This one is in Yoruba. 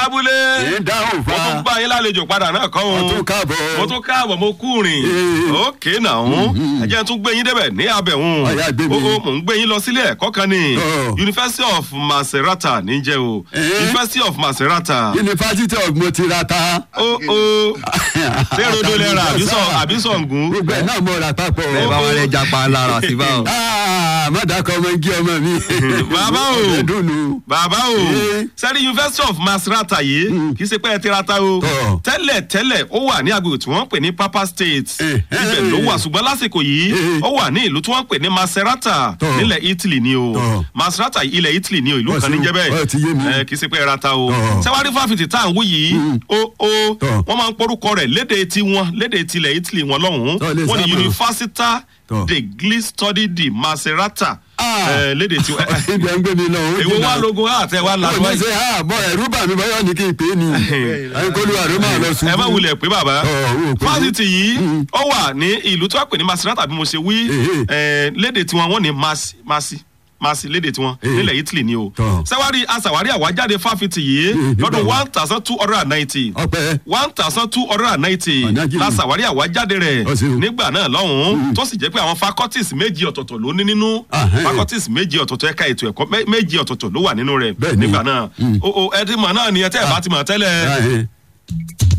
lábúlé èyí dáhùn mo tún fa gbá yín lálejò padà náà kọ́ mo òun tún káàbọ̀ mo tún káàbọ̀ mo kú rìn Eh. òkè náà ẹ jẹ́ n tún gbé yín débẹ̀ ní abẹ̀hún Ọ̀yá, gbé mi. ó ó mò ń gbé yín lọ sílé ẹ̀kọ́ kan ní Oh. University of Macerata níjẹ́ o Eh. University of Macerata yunifásitì ọ̀gbun ti ra ta ó ó ṣé rodo lẹ́ra àbí sọ- àbí sọ̀ngún gbogbo ẹ̀ náà mo rà papọ̀ ẹ bá wọn lè japa lára sí báwọn. Ah, má dàkọ̀ ọmọ igi ọmọ mi Bàbá o. ọ̀rẹ́ dùnú bàbá o Eh. sẹ́rí University of Macerata yìí kì í ṣe pé ẹ ti ra ta o Tọ́. tẹ́lẹ̀ tẹ́lẹ̀ ó wà ní agbègbè tí wọ́n ń pè ní Papa State Eh, ibẹ̀ eh. ló wà ṣùgbọ́n lásìkò yìí Eh. ó wà ní ìlú tí wọ́n ń pè ní Macerata Tọ́. nílẹ̀ Italy ni o Tọ́. Macerata ilẹ̀ Italy ni o ìlú Ó kan ní ṣeun. jẹ́ bẹ́ẹ̀ Ó ti yé mi. Eh, kì í ṣe pé ẹ ra ta o Tọ́. sẹ́wárí fáfitì tá à ń wí yìí ó ó Tọ́. wọ́n máa ń porúkọ rẹ̀ léde tiwọn léde tilẹ̀ Italy wọn lọ́hùn-ún Tọ́, lè wọ́n ní sábà. Università Tọ́. degli Studi di Macerata Ah. Eh, léde tiwọn ibi ẹ̀ ń gbé mi lọ ó èwo jìnnà. wá logo àtẹ wá ó lanu ní ṣe ha bọ ẹrú bà mí báyọ̀ ní kí n pè é ni ẹni kó lù àrò máa lọ sùn. ẹ má wulẹ̀ pé bàbá Ọ̀, ò pé. fásitì yìí ó wà ní ìlú tó wà pè ní Macerata bí mo ṣe wí Èhè. eh, léde tiwọn wọ́n ní masi masi masi léde tiwọn Èhè. nílẹ̀ Italy ni o Tọ́. sẹ́wárí aṣàwárí àwájáde fáfitì yìí Èhè, lọ́dún nígbà wo? one thousand two hundred and ninety ọpẹ one thousand two hundred and ninety Ọ̀nà jìnnà. lásàwárí àwájáde rẹ̀ Ó ṣeun. nígbà náà lọ́hùn-ún tó sì jẹ́ pé àwọn faculties méjì ọ̀tọ̀ọ̀tọ̀ ló ní nínú Ahẹ́. faculties méjì ọ̀tọ̀ọ̀tọ̀ ẹ̀ka ètò ẹ̀kọ́ mé- méjì ọ̀tọ̀ọ̀tọ̀ ló wà nínú rẹ̀ Bẹ́ẹ̀ ni. nígbà náà Mm. o o ẹ ti mọ̀ náà ni ẹ tẹ́ ẹ bá ti mọ̀ tẹ́lẹ̀ Ahẹ́.